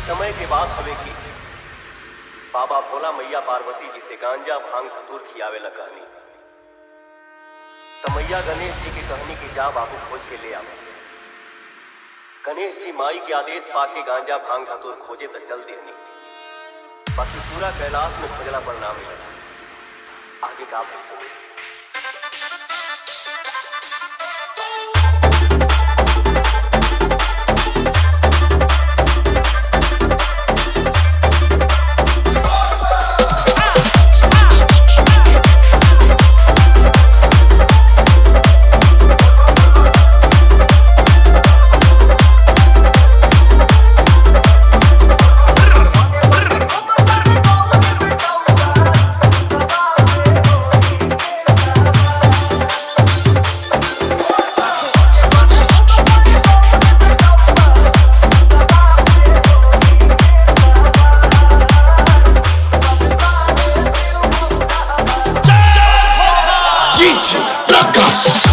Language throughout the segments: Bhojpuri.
समय के बात हवे की बाबा भोला मैया पार्वती जी से गांजा भांग धतूर खियावे ला कहनी त मैया गणेश जी की कहनी की जा बाबू खोज के ले आवे गणेश जी माई के आदेश पाके गांजा भांग धतूर खोजे त चल देनी बाकी पूरा कैलाश में खोजला पर ना मिला आगे का फिर सुनी DJ Prakash.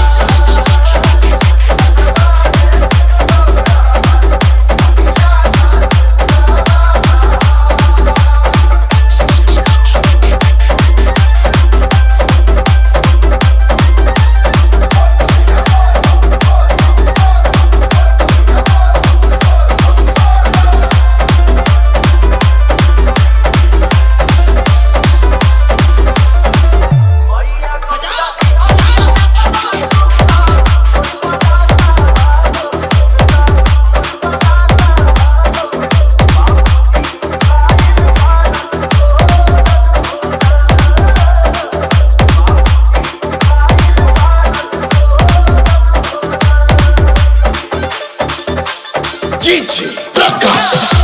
DJ Prakash.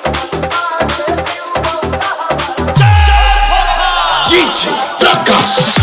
DJ Prakash.